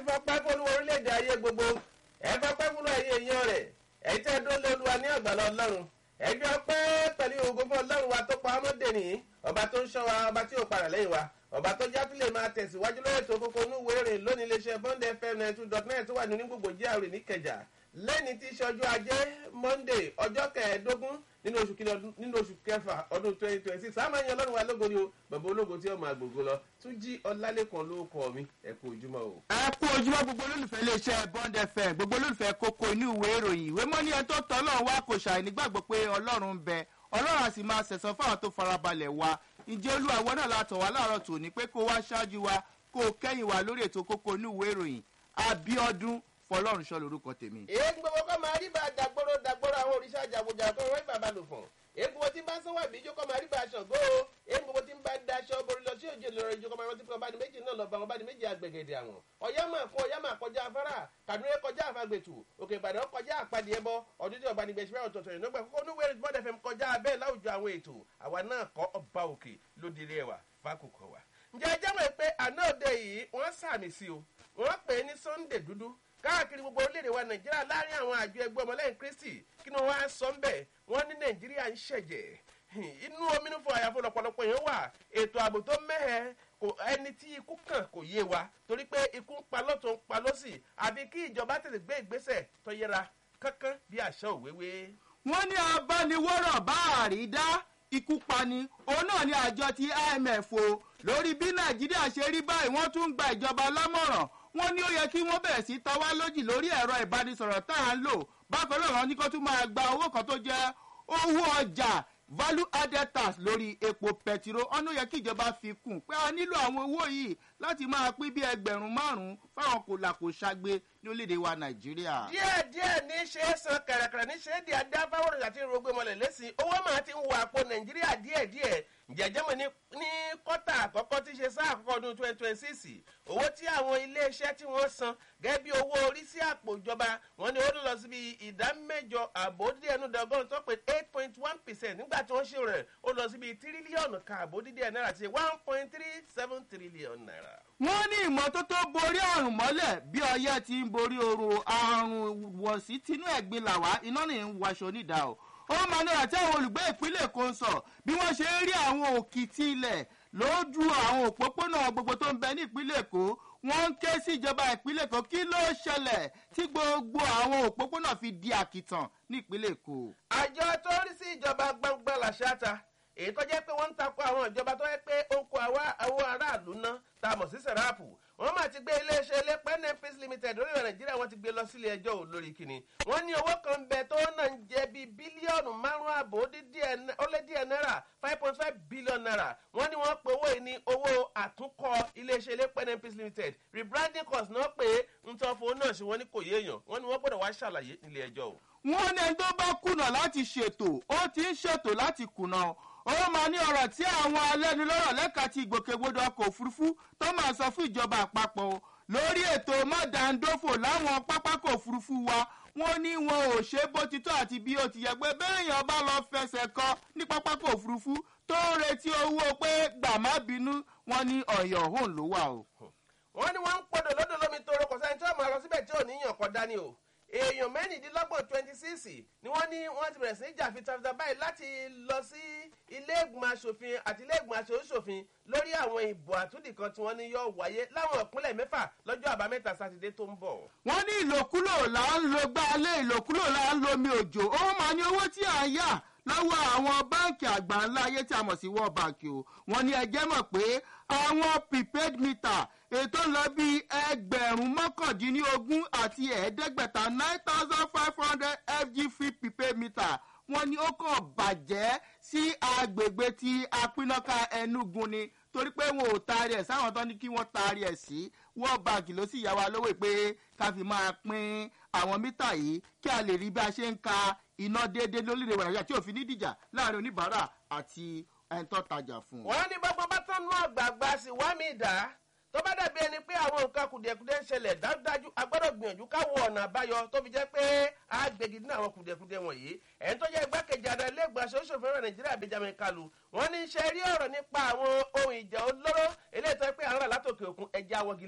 fọpẹ́ fún olúwa orílẹ̀-èdè ayé gbogbo ẹ fọpẹ́ fún ẹ̀yin èèyàn rẹ̀ ẹ̀yin tẹ́ dó lé olúwa ní àgbàlá ọlọ́run ẹ fi ọpẹ́ pẹ̀lú ògo fún ọlọ́run wa tó pa ọmọdé nìyí ọba tó ń ṣọ́ wa ọba tí ò padà lẹ́yìn wa ọba tó já tún lè máa tẹ̀síwájú lórí ètò kókó onúwo èrè lónìí iléeṣẹ́ bond fm ninety two dot net tó wà ní gbogbo jíà rè níkẹjà lẹ́ni tí í ṣe ọjọ́ ajé monday ọjọ́ kẹẹ̀ẹ́dógún nínú oṣù kìíní ọdún nínú oṣù kẹfà ọdún twenty twenty six àmọ́ ẹ̀yin ọlọ́run wa lógo ni o bàbá ológo tí ó máa gbògo lọ tún jí ọlálẹ́kan ló kọ́ mi ẹ kú ojúmọ́ o. ẹ kú ojúmọ́ gbogbo olólùfẹ́ iléeṣẹ́ bond fm gbogbo olólùfẹ́ kókó inú ìwé ìròyìn ìwé mọ́ ní ẹni tó tọ́ ọlọ́run wá kò ṣàì nígbàgbọ́ pé ọlọ́run ń bẹ ọlọ́run á sì máa ṣẹ̀sán fáwọn tó farabalẹ̀ wa ǹjẹ́ olúwa wọn náà látọ̀ wá láàárọ̀ tòní pé kó wá ṣáájú wa kó o kẹ́yìn wa lórí ètò kókó inú ìwé ìròyìn abiodun fọlọ́run ṣọ́ lórúkọ tèmi. èyí gbogbo kọ́ máa rí bá a dàgbòrò dàgbòrò àwọn òrìṣà jàgùjà kọ́ wọ́n bàbá lò fún èyí gbogbo tí ń bá sanwó àbí ìjókòó máa rí bá a ṣàngó o èyí gbogbo tí ń bá daṣọ borí lọ sí òjò lọ́rọ̀ ìjókòó máa rántí pé ọba ní méjì náà lọ́ba ọba ní méjì àgbẹ̀gẹ̀dẹ̀ àwọn ọ̀yá máa kún ọ̀yá máa kọjá afárá kàdúrà kọjá àfagbètù òkè ìbàdàn kọjá àpàdé ẹbọ ọdún tí ọba ní gbèsè fẹ́ràn tọ̀tọ̀ ìnáwó kókó ní wẹ́rẹ́ bọ́dẹ̀ fẹ́ kọjá abẹ́ láwùjọ àwọn ètò àwa náà kọ́ ọba òkè lódìrí ẹwà fákòkò wa. ǹjẹ́ ẹ jẹ́wọ́ pé àná òde yìí wọ́n sàmì sí o wọ́n pè é ní sunday dúdú káàkiri gbogbo orílẹ̀-èdè wa nàìjíríà láàrin àwọn àjọ ẹgbẹ́ ọmọlẹ́yìn kristi kí ni wọ́n á sọ ń bẹ̀ wọ́n ní nàìjíríà ń ṣẹ̀jẹ̀ inú ominú fún àyàfó lọ́pọ̀lọpọ̀ yẹn wà ètò ààbò tó mẹ́hẹ̀ kò ẹni tí ikú kàn kò yé wa torí pé ikú ń pa lọ́tún ń pa lọ́sì àbí kí ìjọba tètè gbé ìgbésẹ̀ tó yẹra kankan bí àṣà òwéwé. wọ́n ní abániwọ́rọ̀ bá àrídá ikú pani òun náà ni àjọ ti imf o lórí bí nàìjíríà ṣe rí báyìí wọ́n tún ń gba ìjọba lámọ̀ràn wọ́n ní ó yẹ kí wọ́n bẹ̀rẹ̀ sí tawá lójì lórí ẹ̀rọ ìbánisọ̀rọ̀ tá à ń lò bákan náà wọ́n ní kó tún máa gba owó kan tó jẹ́ owó ọjà value added tax lórí epo pẹtiró ọ̀nà yẹ kí ìjọba fi kún pé a nílò àwọn owó yìí láti máa pín bí ẹgbẹ̀rún márùn-ún fáwọn kò là kò ṣàgbé ní orílẹ̀-èdè wa nàìjíríà. díẹ̀ díẹ̀ ní ṣe é san kẹ̀rẹ̀kẹ̀rẹ̀ ní ṣe é di adá fáwọn àti rògbé mọ́lẹ̀ lẹ́sìn owó máa ti ń wọ àpò nàìjíríà díẹ̀ díẹ̀ jẹjẹmọ ní ní kọ́tà àkọ́kọ́ tí ṣe sáà àkọ́kọ́ ọdún twenty twenty six owó tí àwọn iléeṣẹ́ tí wọ́n san gẹ́gẹ́ bí owó orí sí àpò ìjọba wọn ni ó lọ síbi ìdá mẹ́jọ àbódídé ẹnu dọ́gọ́rùn tó pé eight point one percent nígbà tí wọ́n ṣe rẹ̀ ó lọ síbi tírílíọ̀nù kan àbódídé ẹ̀ náírà ti one point three seven trillion naira. wọ́n ní ìmọ́tótó borí àrùn mọ́lẹ̀ bí ọyẹ́ ti ń borí oru àrùn wọ̀sí tinú ẹ̀gbin làwá iná ní ń waṣọ nídàá o ó máa ní àti àwọn olùgbé ìpínlẹ̀ èkó ń sọ bí wọ́n ṣe ń rí àwọn òkìtì ilẹ̀ lójú àwọn òpópónà gbogbo tó ń bẹ ní ìpínlẹ̀ èkó wọ́n ń ké sí ìjọba ìpínlẹ̀ èkó kí ló ṣẹlẹ̀ tí gbogbo àwọn òpópónà fi di àkìtàn ní ìpínlẹ̀ èkó. àjọ tó ń rí sí ìjọba gbangba làṣáta èyí tó jẹ́ pé wọ́n ń takò àwọn ìjọba tó yẹ pé ó ń kó àwọn aráàlú ná tá a mọ̀ sí sẹ̀ráàpù wọ́n máa ti gbé iléeṣẹ́ ilépẹ́ nefis limited lórí nàìjíríà wọ́n ti gbé lọ sílé ẹjọ́ ò lórí kìíní wọ́n ní owó kan bẹ tó náà ń jẹ bíi bílíọ̀nù márùn-ún àbò ó lé díẹ̀ náírà five point five billion naira wọ́n ní wọ́n pe owó yìí ní owó àtúnkọ́ iléeṣẹ́ ilépẹ́ nefis limited rebranding cost náà pé ntọ́ fún náà ṣe wọ́n ní kò yéèyàn wọ́n ní wọ́n gbọ́dọ̀ wá ṣàlàyé nílé ẹjọ́ o. wọ́n ní ẹni tó bá kùnà láti ṣètò ó ti ń ṣètò láti kùnà ó máa ní ọ̀rọ̀ tí àwọn alẹ́nulọ́rọ̀ lẹ́ka ti ìgbòkègbodò ọkọ̀ òfurufú tó máa sọ fún ìjọba àpapọ̀ lórí ètò mọ́dàndófò láwọn pápákọ̀ òfurufú wa wọ́n ní wọn ò ṣe bó ti tó àti bí ó ti yẹ pé béèyàn bá lọ fẹsẹ̀ kọ ní pápákọ̀ òfurufú tó ń retí owó pé gbà má bínú wọn ní ọ̀yọ̀ òun ló wà o. wọ́n ní wọ́n ń pọ̀dọ̀ lọ́dọ̀ lómi tó rọkọ̀ sẹ́ni tí wọ́n máa lọ síbẹ̀ tí ò ní yàn kọ́ dání o èèyàn mẹ́rìndínlọ́gbọ̀n twenty six ni wọ́n ní wọ́n ti bẹ̀rẹ̀ sí jà fitafita báyìí láti lọ sí ilé ìgbìmọ̀ asòfin àti ilé ìgbìmọ̀ asòfin lórí àwọn ìbò àtúndì kan tí wọ́n ní yóò wáyé láwọn ìpínlẹ̀ mẹ́fà lọ́jọ́ àbámẹ́ta sátidé tó ń bọ̀. wọ́n ní ìlòkulò là ń lo gbálé ìlòkulò là ń lo omi òjò ó máa ní owó tí à ń yà lọ́wọ́ àwọn báǹkì àgbà ńlá ayé tí a mọ̀ sí world bank o wọ́n ní ẹjẹ́ mọ̀ pé àwọn prepaid meter ètò ń lọ bí ẹgbẹ̀rún mọ́kàndínlógún àti ẹ̀ẹ́dẹ́gbẹ̀ta nine thousand five hundred fg free prepaid meter wọ́n ní ó kàn bàjẹ́ sí agbègbè tí apínnáká ẹnugun ni torí pé wọn ò taari ẹ̀ sáwọn tó ní kí wọ́n taari ẹ̀ sí world bank ló sì yá wa lówó pé ká fi máa pín àwọn mítà yìí kí a lè rí bí a ṣe ń ka iná déédéé lórílẹ̀ nàìjíríà tí òfin ní dìjà láàrin oníbàárà àti ẹni tó tajà fún un. wọ́n ní bọ́gbọ́n bá tán nú àgbààgbà sí wá mi dá tó bá dàbí ẹni pé àwọn nǹkan kùdìẹ̀kùdìẹ̀ ń ṣẹlẹ̀ dájúdájú a gbọ́dọ̀ gbìyànjú ká wo ọ̀nà àbáyọ tó fi jẹ́ pé a gbègì nínú àwọn kùdìẹ̀kùdìẹ̀ wọ̀nyí ẹni tó jẹ́ igbákejì ààrẹ ilé ìgbà aṣòfin rẹ̀ nàìjíríà benjamin kalu wọ́n ní ṣe rí ọ̀rọ̀ nípa àwọn ohun ìjà olóró eléyìí tó yẹ pé àwọn rà látòkè òkun ẹja wọ́gilé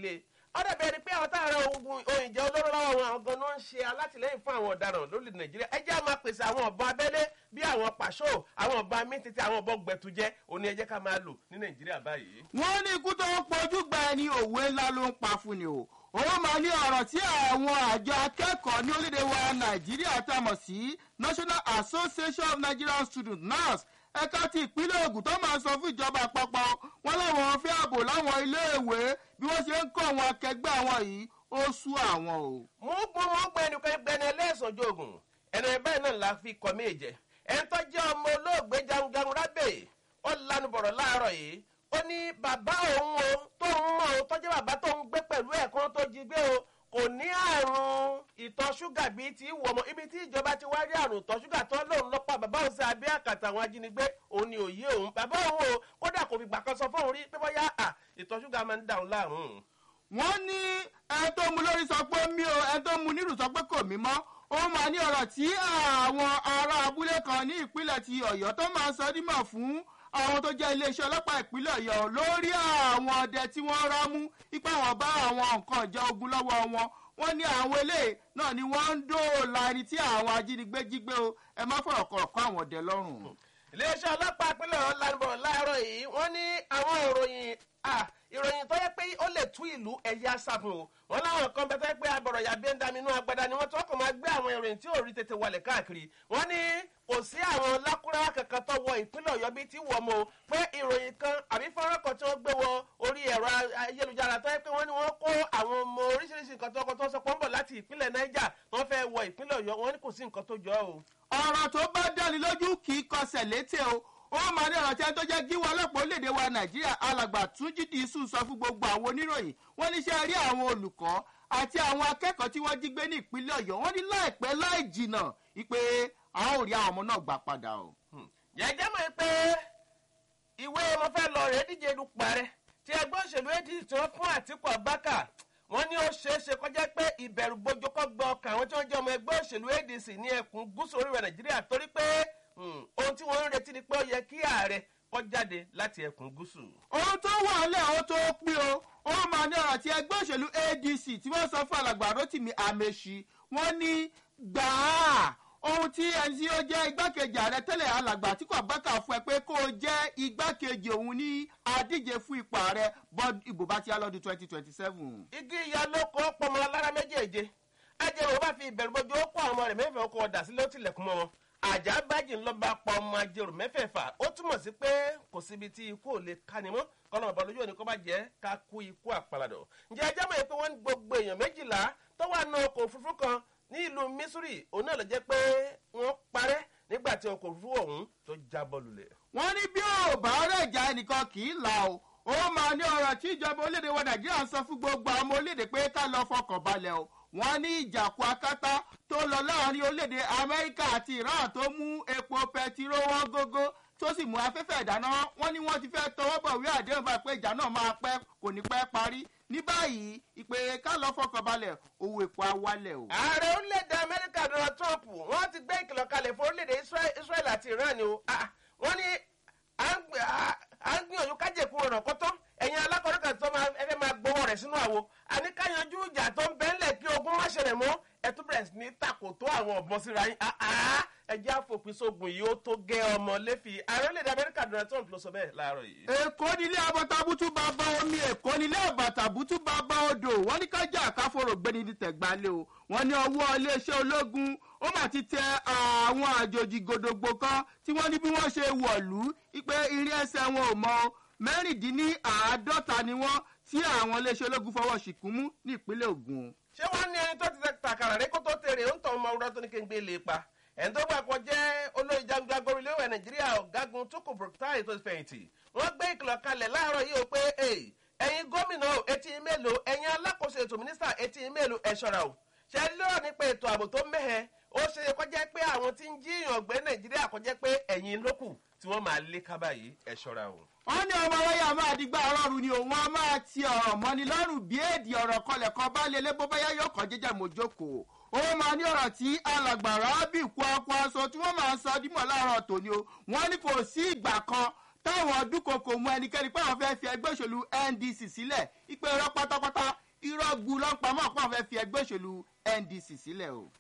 ó dàbí ẹni pé àwọn táwọn ogun òyìnjẹ olóró lọ́wọ́ wọn àwọn ganan ń ṣe alátìlẹ́yìn fún àwọn ọ̀daràn lórílẹ̀ nàìjíríà ẹ jẹ́ á máa pèsè àwọn ọ̀bọ abẹ́lé bí àwọn pàṣọ àwọn ọ̀bọ amítìtì àwọn ọ̀bọ gbẹ̀tùjẹ òní ẹ jẹ́ ká máa lò ní nàìjíríà báyìí. wọ́n ní ikú tó ń pojú gba ẹni òwe ńlá ló ń pa fún ni o òun máa ní ọ̀rọ̀ tí àwọn àjọ akẹ́kọ̀ọ́ ní orílẹ̀-èdè wa nàìjíríà tá a mọ̀ sí national association of nigerian students nars ẹ̀ka ti ìpínlẹ̀ ogun tó máa sọ fún ìjọba àpapọ̀ wọn láwọn fẹ́ ààbò láwọn iléèwé bí wọ́n ṣe ń kọ́ àwọn akẹgbẹ́ àwọn yìí ó sú àwọn o. mú gbọ́ mọ́ gbẹ́ ẹnìkan gbẹ́ni ẹlẹ́sàn jogun ẹni bẹ́ẹ̀ náà la fi kọ́ méje ẹni tó jẹ́ ọmọ olóògbé jagunjagun rábẹ̀ ó lanu bọ̀rọ̀ láàárọ̀ yìí ó ní bàbá òun o tó ń mọ̀ o tó jẹ́ bàbá tó ń gbé pẹ̀lú ẹ̀kan tó jí gbé o kò ní àrùn ìtọ̀ ṣúgà bíi ti wọ̀ mọ́ ibi tí ìjọba ti wá rí àrùn ìtọ̀ ṣúgà tó lóun lọ́pàá bàbá òun sí abẹ́ àkàtà àwọn ajínigbé òun ni òye òun bàbá òun o kódà kò fi gbà kan sọ fóun rí pé bóyá à ìtọ̀ ṣúgà máa ń dà òun láàmú. wọ́n ní ẹni tó mu lórí sọ pé mí o ẹni tó mu nírù sọ pé kò mí mọ́ ó máa ní ọ̀rọ̀ tí àwọn ará abúlé kan ní ìpínlẹ̀ ti ọ̀yọ́ tó máa sọ dímọ̀ fún àwọn tó jẹ́ iléeṣẹ́ ọlọ́pàá ìpínlẹ̀ ọ̀yọ́ lórí àwọn ọdẹ tí wọ́n rámú ipá wọn bá àwọn nǹkan ìjà ogun lọ́wọ́ wọn wọ́n ní àwọn eléyìí náà ni wọ́n ń dóòlà ẹni tí àwọn ajínigbé jí gbé o ẹ má fọ̀rọ̀ kọ̀rọ̀ kọ́ àwọn ọdẹ lọ́rùn. iléeṣẹ́ ọlọ́pàá ìpínlẹ̀ ọ̀hún lanubọ̀ láàárọ̀ yìí wọ́n ní àwọn ìròyìn ìròyìn tó yẹ pé ó lè tú ìlú ẹ̀yà sáfún o wọn láwọn kan bẹ tó yẹ pé abọ̀rọ̀ yàbí ń dami inú agbada ni wọ́n tó kàn máa gbé àwọn ìròyìn tí ò rí tètè wọlé káàkiri wọ́n ní kò sí àwọn lákúrá kankan tó wọ ìpínlẹ̀ ọ̀yọ́ bíi ti wọ̀ mọ́ pé ìròyìn kan àbí fọ́nrán kan tí wọ́n gbé wọ orí ẹ̀rọ ayélujára tó yẹ pé wọ́n ní wọ́n kó àwọn ọmọ oríṣiríṣi nǹkan tó tó sọ pọ́nbọ̀ láti ìpínlẹ̀ niger wọ́n fẹ́ wọ ìpínlẹ̀ ọ̀yọ́ wọ́n ní kò sí nǹkan tó jọ o. ọ̀rọ̀ tó bá dáni lójú kì í kọsẹ̀ létè o ó máa ní ọ̀rọ̀ tí ẹni tó jẹ́ gíwọ́ ọlọ́pàá orílẹ̀-èdè wa nàìjíríà alàgbà túnjí dìísù sọ fún gbogbo àwọn oníròyìn wọ́n ní ṣe rí àwọn olùkọ́ àti àwọn akẹ́kọ̀ọ́ tí wọ́n jí gbé ní ìpínlẹ̀ ọ̀yọ́ wọ́n ní láìpẹ́ láì jìnà ìpè àwọn ò rí àwọn ọmọ náà gbà padà o. jẹ́jẹ́ mọ̀ pé ìwé mo fẹ́ lọ rẹ̀ díje dupò ààrẹ tí ẹgbẹ́ òṣèlú adc tí wọ́n fún àtìkù abákà wọ́n ní ó ṣeé ṣe kọjá pé ìbẹ̀rù bojo kọ́ gbọ́ ọkàn àwọn tí wọ́n jẹ́ ọmọ ẹgbẹ́ òṣèlú adc ní ẹkùn gúúsù orílẹ̀ nàìjíríà torí pé ohun tí wọ́n ń retí ni pé ó yẹ kí ààrẹ kọ́ jáde láti ẹkùn gúúsù. ohun tó wà lẹ́ ohun tó pín o ó máa ní ọ̀rọ̀ tí ẹgbẹ́ òṣèlú adc tí wọ́n sọ fún alàgbà rotimi amechi wọ́n ní gbàá ohun tí ẹni tí ó jẹ́ igbákejì ààrẹ tẹ́lẹ̀ alàgbà tí kò bákà fún ẹ pé kó o jẹ́ igbákejì òun ní adíje fún ipò ààrẹ bọ́ọ̀dù ìbò bá ti á lọ́dún twenty twenty seven. igi ìyá ló kọ́ pọmọ alára méjèèje ajẹ́rò bá fi ìbẹ̀rù bojú ó kó àwọn ọmọ rẹ̀ mẹ́fẹ̀ẹ́ ó kó ọ̀dà sílé ó tilẹ̀kùn mọ́ wọn àjà bájì ń lọ bá pa ọmọ ajérò mẹ́fẹ̀ẹ̀fà ó túmọ̀ sí pé kò síbi tí ikú ò lè kani mọ́ kọ́nà ọ̀bọ lójú òní kó bá jẹ́ ká kú ikú àpàlàdọ̀ ǹjẹ́ ẹjẹ́ mọ̀ pé wọ́n ń gbogbo èèyàn méjìlá tó wà nù ọkọ̀ òfurufú kan ní ìlú missouri òun náà lọ jẹ́ pé wọ́n parẹ́ nígbà tí ọkọ̀ òfurufú ọ̀hún tó jábọ́ lulẹ̀. wọ́n ní bí ò bá rẹ̀ já ẹnìkan kì í là o ó máa ní ọ̀rọ̀ tí ìjọba orílẹ̀-èdè wa nàìjíríà ń sọ fún gbogbo àwọn ọmọ orílẹ̀-èdè pé ká lọ fọkàn balẹ̀ o wọ́n ní ìjàkú akátá tó lọ láàrin orílẹ̀-èdè amẹ́ríkà àti iran tó mú epo pẹtiró wọn gógó tó sì mú afẹ́fẹ́ ìdáná wọ́n ní wọ́n ti fẹ́ tọwọ́ bọ̀ wí àdéhùn bá pé ìjà náà máa pẹ́ kò ní pẹ́ parí ní báyìí ìpè ká lọ fọkàn balẹ̀ owó epo awálẹ̀ o. ààrẹ orílẹ̀-èdè amẹ́ríkà donald trump wọ́n ti gbé ìkìlọ̀ kalẹ̀ fún orílẹ̀-èdè israel àti iran ni o wọ́n ní à ń gbìyànjú kájèkú ọ̀nà kọ́tọ́ ẹ̀yin alákọ̀ọ́rọ́ kan tó fẹ́ máa gbowó rẹ̀ sínú àwo àní káyanjú ìjà tó ń bẹ́ńlẹ̀ kí ogun má ṣẹlẹ̀ mọ́ ẹtú bẹ̀rẹ̀ sí ní takò tó àwọn ọ̀bọ̀n síra yín ẹjẹ́ àfòpin sógun yìí ó tó gẹ́ ọmọ lẹ́fì ààrẹ orílẹ̀-èdè amẹ́ríkà donald trump ló sọ bẹ́ẹ̀ láàárọ̀ yìí. èkó nílé abọ́tabútú bàbá omi èkó nílé àbàtàbútú bàbá odò wọ́n ní kájà àkáfòrò gbéni ní tẹ̀gbálẹ̀ o wọ́n ní ọwọ́ iléeṣẹ́ ológun ó mà ti tẹ àwọn àjòjì gòdògbò kan tí wọ́n ní bí wọ́n ṣe wọ̀lú pé irin ẹsẹ̀ wọn ò mọ mẹ́rìndínláàádọ́ta ni wọ́n tí àwọn iléeṣẹ́ ológun fọwọ́ ṣìkún mú ní ìpínlẹ̀ ogun. ṣé wọ́n ní ẹni tó ti tàkàrà rẹ kó tó tèrè ó ń tọ́ ọmọ ọ̀rọ̀ tó ní kí n gbé lè pa ẹni tó gbà kan jẹ́ olóyè jagunjagun orílẹ̀-èdè nàìjíríà ọ̀gágun tókù burúkútàì tó fẹ̀yìntì wọ́n gbé ìkìlọ̀ kalẹ̀ láàárọ̀ yìí ó pé ẹ̀yin gómìnà etí mélòó ẹ̀yin alákòóso ètò mínísítà etí mélòó ẹ̀ ṣọ́ra o ṣe lọ́rọ̀ nípa ètò ààbò tó mẹ́hẹ ó ṣe é kọjá pé àwọn tí ń jíyàn gbé nàìjíríà kọjá pé ẹ̀yin lókù tí wọ́n máa lé kábà yìí ẹ̀ ṣọ́ra o. wọ́n ní ọmọ wáyà máa dìgbà ọlọ́run ni òun á máa ti ọ̀rọ̀ mọ́ni lọ́rùn bí èdè ọ̀rọ̀ kọlẹ̀ kan bá lé lébó báyá yóò kọ́ jẹ́jẹ́ mójókòó ó máa ní ọ̀rọ̀ tí alàgbàrá bí kwakwa aṣọ tí wọ́n máa ń sọ dímọ̀ láàárọ̀ tòní o wọ́n ní kò sí ìgbà kan táwọn dúnkokò mú ẹnikẹ́ni pé àwọn fẹ́ fi ẹgbẹ́ òṣèlú ndc sílẹ̀ ìpè ẹ̀rọ pátápátá irọ́ gbu ló ń pamọ́ pọ̀ fẹ́ fi ẹgbẹ́ òṣèlú ndc sílẹ̀ o.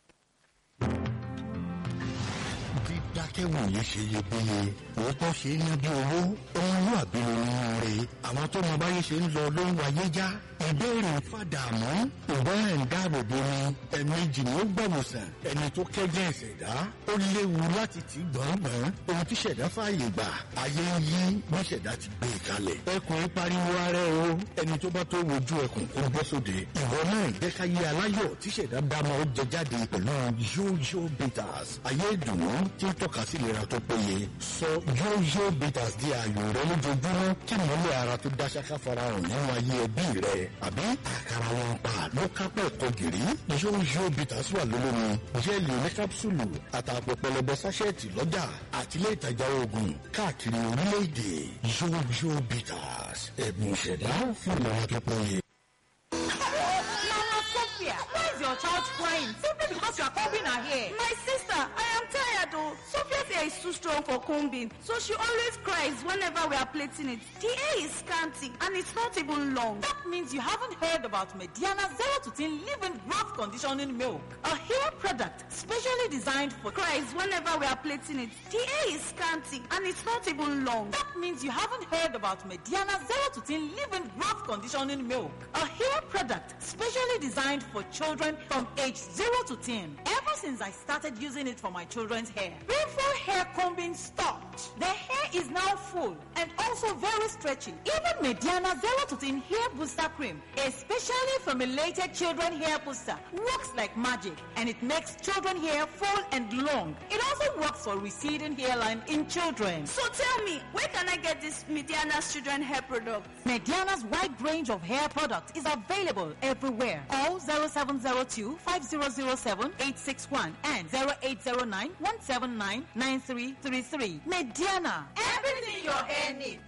dídákẹ́wòye ṣe iyebíye òótọ́ ṣe é ná bí owó ọmọlúwàbí ló ní rè àwọn tó mọ báyé ṣe ń lọ ló ń wáyé já ìbéèrè fàdàmú ìbọn ẹ̀ ń dáàbò bo ni ẹ̀mejì ni ó gbọ̀wòsàn ẹni tó kẹ́jẹ́ ìṣẹ̀dá ó léwu láti tì gbọ̀ngbọ̀n ohun tí ṣẹ̀dá fààyè gbà ayé ń yí bí ṣẹ̀dá ti gbé e kalẹ̀ ẹkùn pariwo ara ẹ o ẹni tó bá tó wojú ẹkùn kó bọ́ sóde ìwọ náà jẹ́ ká yé aláyọ̀ tí ṣẹ̀dá dámọ̀ ó jẹ jáde pẹ̀lú yóyó bitters ayé ìdùnnú tí ń tọ́ka sí ìlera tó péye sọ yóyó bitters di ààyò rẹ lójoojúmọ́ kí mọ́lẹ̀ ara tó dá ṣáká farahàn nínú ayé ẹbí rẹ àbí àkàrà wọn pa ló kápẹ́ ẹ̀kọ́ gìrì yóyó bitters wà lólómi jẹ́ẹ̀lì oní kápsúlù àtàpọ̀ pẹlẹbẹ sáṣẹ́ẹ̀tì lọ́jà àtìlẹ́ ìtajà oògùn káàkiri orílẹ̀-èdè yóyó bitters ẹ̀bùn ìṣẹ̀dá fún ìlera tó péye. Mama Sophia, why is your child crying? Simply because you are combing her hair. My sister, I am tired though. Sophia's hair is too strong for combing, so she always cries whenever we are plaiting it. The hair is scanty and it's not even long. That means you haven't heard about Mediana Zero to Teen Living Growth Conditioning Milk, a hair product specially designed for Cries whenever we are plaiting it. The hair is scanty and it's not even long. That means you haven't heard about Mediana Zero to Teen Living Growth Conditioning Milk, a hair product specially designed for children from age 0 to 10. Ever since I started using it for my children's hair, painful hair combing stopped. The hair is now full and also very stretchy. Even Mediana Zero to 10 Hair Booster Cream, a specially formulated children hair booster, works like magic and it makes children hair full and long. It also works for receding hairline in children. So tell me, where can I get this Mediana's children hair product? Mediana's wide range of hair products is available everywhere. Call 0702 5007 861 and 0809 179 9333. Mediana. Everything your hair needs.